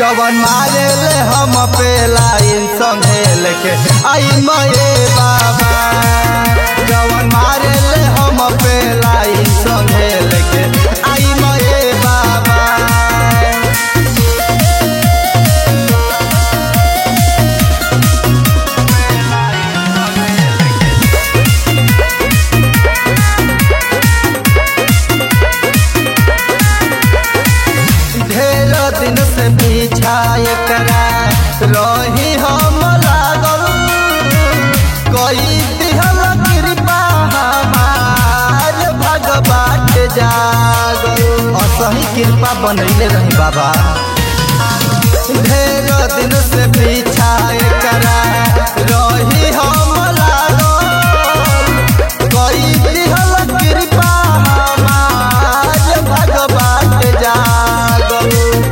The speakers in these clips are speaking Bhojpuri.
जवन मारे ले हम पे लाइन संगे लेके आई मये बाबा जवन मारे ले हम पे लाइन संगे लेके आई मये बाबा ढेर दिन से पीछा एकरा रही हम लागल कोई दिहल कृपा हमार भगवान जागल असही कृपा बनैले रही बाबा ढेर दिन से पीछा एकरा रही हम लागल कोई दिहल कृपा हमार भगवान जागल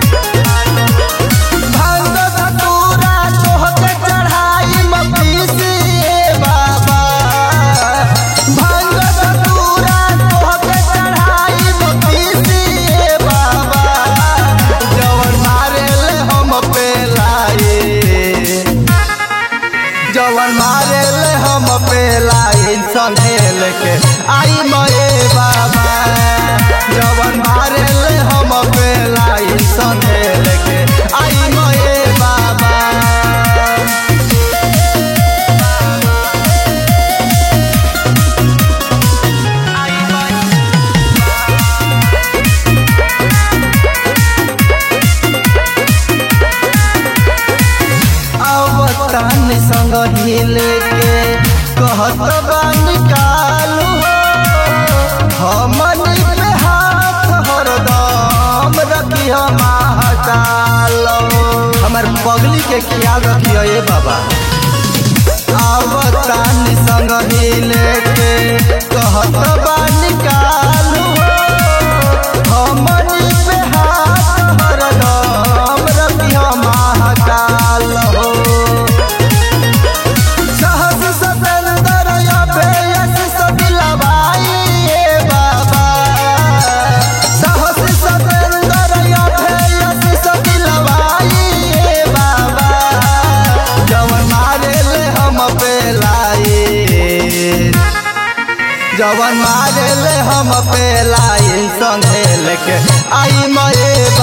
भांग धतूरा तोहके चढ़ाई मपीसिए बाबा भांग धतूरा तोहके चढ़ाई मपीसिए बाबा जवन मारे ले हम पे लाए जवन मारे ले हम पे लाइन संगे लेके आई मये बाबा जवन मारे ले हम पे लाइन संगे लेके आई मये बाबा अवतान संग हिले के कहत बानी कालू हो हमनी पे हाथ हरदम रखी हम हटालो हमर पगली के ख्याल रखियो ए बाबा अवतान संग हिले के कहत बानी कालू हो हमनी पे हाथ हरदम रखी हम हटालो सहस सतेंदर अभेयस सदिलवाई ए बाबा सहस सतेंदर अभेयस सदिलवाई ए बाबा जवन मारे ले हम पे लाए जवन मारे ले हम पे लाइन संगे लेके आई मये